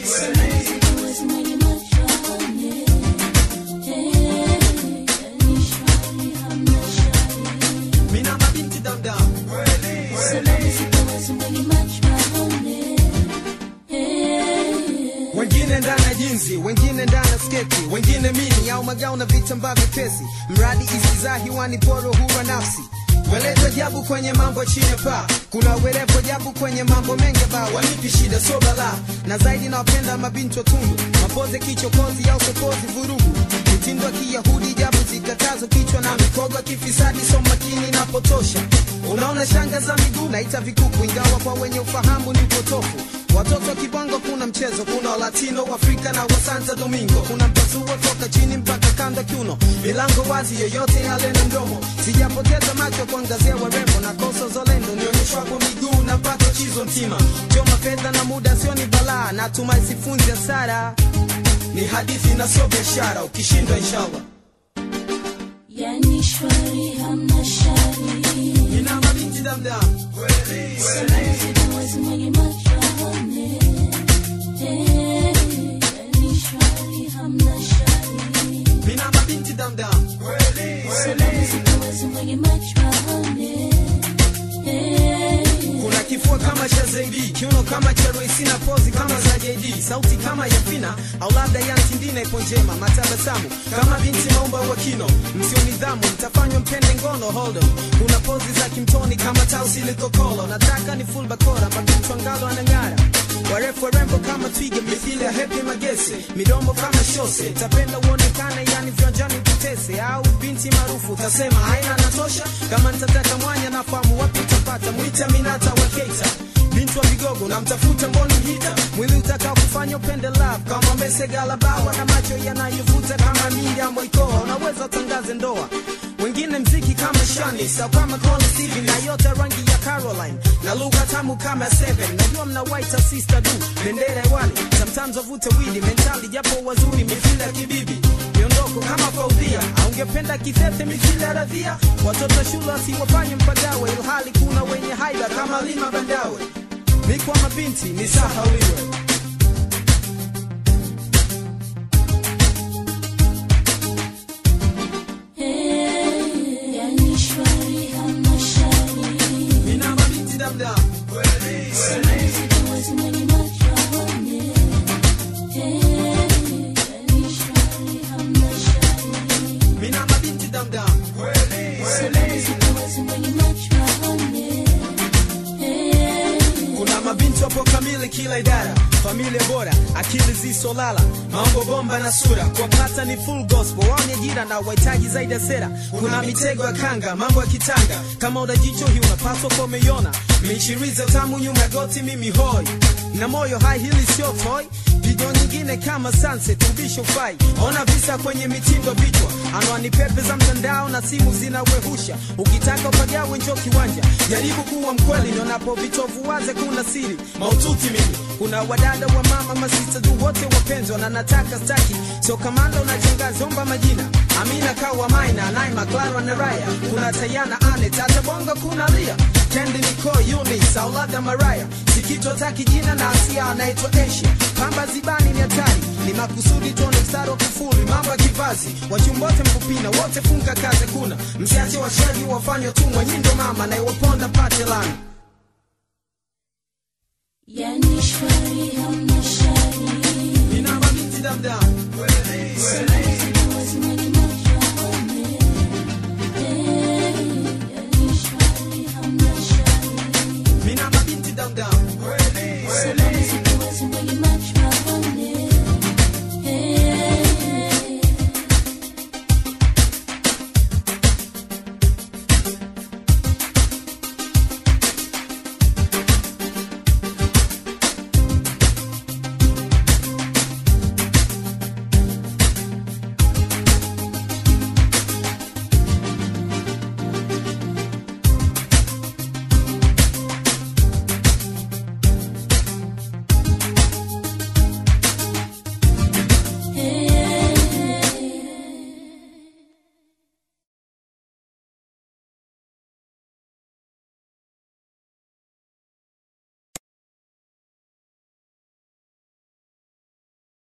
Siwezi mwenye macho aone. Eh, yani shwari hamna shari. mina mabinti damdam Sababu siwezi mwenye macho aone. Eh, wengine ndani ya jinzi wengine ndani ya sketi wengine mini au magao na vitambaa vyepesi mradi isizaa hiwani poro huwa nafsi welezo jabu kwenye mambo chini ya paa kuna werevo jabu kwenye mambo mengi ba wanipi shida so bala na zaidi nawapenda mabinti watundu mapoze kichokozi au sokozi vurugu mitindo ya kiyahudi jabu zikatazo kichwa na mikogo ya kifisadi so makini napotosha unaona shanga za miguu naita vikuku ingawa kwa wenye ufahamu ni upotofu watoto wa kibongo kuna mchezo kuna walatino afrika na wa santa domingo kuna mpasuo toka chini mpaka kando kiuno milango wazi yoyote yale na mdomo sijapoteza macho kuangazia warembo na kosa zolendo nionyeshwapo miguu napata chizo mtima choma fedha na muda sio ni balaa natumai sifunzi hasara ni hadithi na sio biashara ukishindwa inshallah yani shwari hamna shari. ina mabinti damdam Siwezi mwenye macho aone. Eh, yani shwari hamna shari. mina mabinti damdam Sababu siwezi mwenye macho aone. Eh, kuna kifua kama cha zaidi kiuno kama cha Royce na pozi kama za JD sauti kama ya Fina au labda ya Ntindina ipo njema matabasamu kama binti maumba wa kino msio nidhamu mtafanywa mpende ngono hold on kuna pozi za kimtoni kama tausi likokolo nataka ni full bakora makichwa ngalo anang'ara warefu warembo kama twiga mithili ya hepi magese midomo kama shose tapenda uonekane yani viwanjani kutese au binti maarufu utasema haina natosha kama nitataka mwanya nafahamu wapi utapata mwita minata wa keita binti wa vigogo na mtafuta mboni hita mwili utakao kufanya upende love kama mesegala bawa na macho yanayovuta kama Miriam Moikoa unaweza tangaze ndoa wengine mziki kama Shani sau kama Connie Stevie na yote rangi ya Caroline na lugha tamu kama Seven najua mna white sister du bendera hewani sometimes wavute widi mentali japo wazuri mithili ya kibibi miondoko kama Faudhia aungependa kithete mithili ya Radhia watoto shule wasiwafanye mpagawe ilhali kuna wenye haiba kama Lima Bandawe ni kwa mabinti ni sahauliwe eh, yani shwari hamna shari. Nina mabinti damdam Siwezi mwenye macho aone. Eh, yani shwari hamna shari. Mina mabinti damdam Siwezi mwenye macho aone. Eh, kuna mabinti wapo kamili kila idara familia bora akili zisolala mambo bomba na sura kuwapata ni full gospel waonye jira na wahitaji zaidi ya sera kuna mitego ya kanga mambo ya kitanga kama udajicho hii unapaswa kwa umeiona michiriza tamu nyuma ya goti mimi hoi na moyo hai hili sio toy video nyingine kama sunset ubisho fai ona visa kwenye mitindo vichwa anwani pepe za mtandao na simu zinawehusha ukitaka upagawe njo kiwanja jaribu kuwa mkweli nionapo vitovu waze kuna siri maututi mimi kuna wadada wa mama masita tu wote wapenzwa na nataka staki sio kamanda unachangazi omba majina amina kawa maina naima clara na raya kuna tayana ane tata bonga kuna lia kendi niko unis au labda maraya sikitotaki jina na asia anaitwa asia pamba zibani ni hatari ni makusudi tuone mstari wa kufuli mambo ya kivazi wachumbote mkupina wote funga kaze kuna msiache washaji wafanywa tumwa nyindo mama na iwaponda pate lana yani shwari hamna